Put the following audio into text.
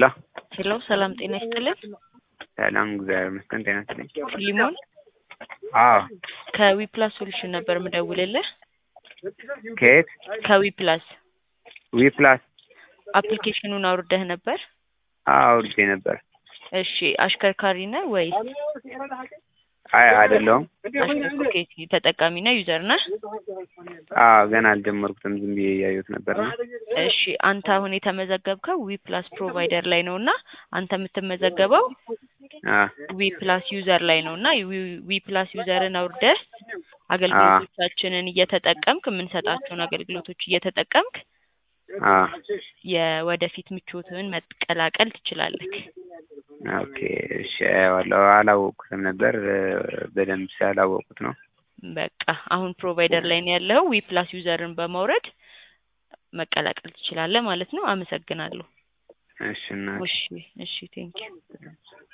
ሄሎ ሄሎ ሰላም ጤና ይስጥልን። ሰላም እግዚአብሔር ይመስገን ጤና ይስጥልኝ። ሊሞን አዎ ከዊፕላስ ሶሉሽን ነበር ምደውልልህ። ከየት ከዊፕላስ ዊ ፕላስ አፕሊኬሽኑን አውርደህ ነበር? አዎ አውርጄ ነበር። እሺ አሽከርካሪ ነህ ወይስ አይ አይደለሁም። ኦኬ ተጠቃሚ ነህ ዩዘር ነህ? አዎ ገና አልጀመርኩትም ዝም ብዬ እያየሁት ነበር ነው። እሺ አንተ አሁን የተመዘገብከው ዊ ፕላስ ፕሮቫይደር ላይ ነው እና አንተ የምትመዘገበው አ ዊ ፕላስ ዩዘር ላይ ነው እና ዊ ፕላስ ዩዘርን አውርደህ አገልግሎቶቻችንን እየተጠቀምክ የምንሰጣቸውን አገልግሎቶች እየተጠቀምክ አ የወደፊት ምቾትህን መቀላቀል ትችላለህ። ኦኬ እሺ አየዋለሁ። አላወቅኩትም ነበር በደንብ ስላላወቅኩት ነው። በቃ አሁን ፕሮቫይደር ላይ ነው ያለኸው። ዊ ፕላስ ዩዘርን በማውረድ መቀላቀል ትችላለህ ማለት ነው። አመሰግናለሁ። እሺ እና እሺ እሺ ቴንኪው